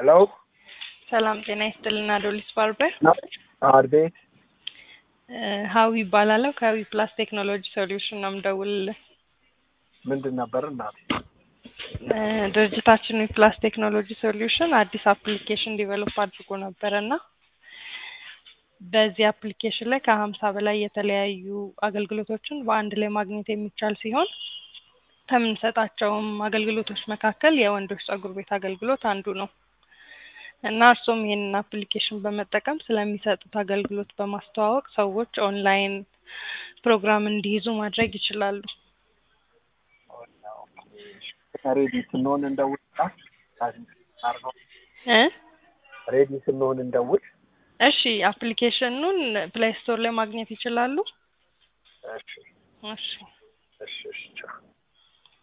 ሄሎ ሰላም ጤና ይስጥልና ዶሊስ ባርበር አቤት ሀዊ ይባላለሁ ከሀዊ ፕላስ ቴክኖሎጂ ሶሉሽን ነው የምደውልልህ ምንድን ነበር እናቴ እ ድርጅታችን ፕላስ ቴክኖሎጂ ሶሉሽን አዲስ አፕሊኬሽን ዲቨሎፕ አድርጎ ነበረ እና በዚህ አፕሊኬሽን ላይ ከሀምሳ በላይ የተለያዩ አገልግሎቶችን በአንድ ላይ ማግኘት የሚቻል ሲሆን ከምንሰጣቸውም አገልግሎቶች መካከል የወንዶች ፀጉር ቤት አገልግሎት አንዱ ነው እና እርሱም ይህንን አፕሊኬሽን በመጠቀም ስለሚሰጡት አገልግሎት በማስተዋወቅ ሰዎች ኦንላይን ፕሮግራም እንዲይዙ ማድረግ ይችላሉ። ሬዲ ስንሆን እንደውል እ ሬዲ ስንሆን እንደውል እሺ አፕሊኬሽኑን ፕሌይ ስቶር ላይ ማግኘት ይችላሉ። እሺ እሺ